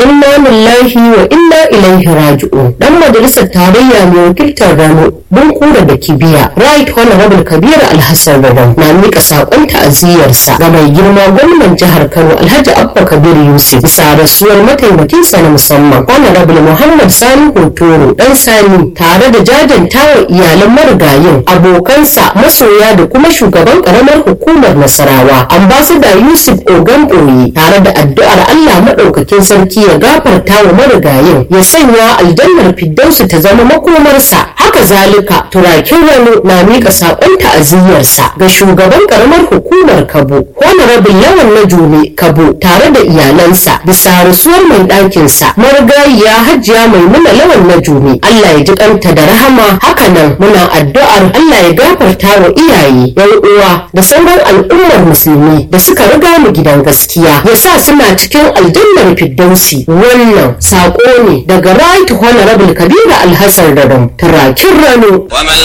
inna lillahi wa inna ilaihi raji'un dan majalisar tarayya mai wakiltar rano don kura da kibiya right honorable kabir alhassan rabon na mika sakon ta'aziyyarsa ga mai girma gwamnan jihar kano alhaji abba kabir yusuf bisa rasuwar mataimakinsa na musamman honorable muhammad sani hotoro dan sani tare da jajantawa iyalan marigayin abokansa masoya da kuma shugaban karamar hukumar nasarawa ambassador yusuf ogan boye tare da addu'ar allah maɗaukakin sarki ya gafarta wa marigayin ya sanya aljannar fiddausu ta zama makomarsa haka zalika turakin rano na miƙa saƙon ta'aziyyarsa ga shugaban karamar hukumar kabo honorable lawan na june kabo tare da iyalansa bisa rasuwar mai ɗakinsa marigayiya hajiya maimuna lawan na june allah ya ji kanta da rahama hakanan muna addu'ar allah ya gafarta wa iyaye yan uwa da sauran al'ummar musulmi da suka riga mu gidan gaskiya ya sa suna cikin aljannar firdausi wannan saƙo ne daga right honorable kabiru alhassan radon turakin rano ومن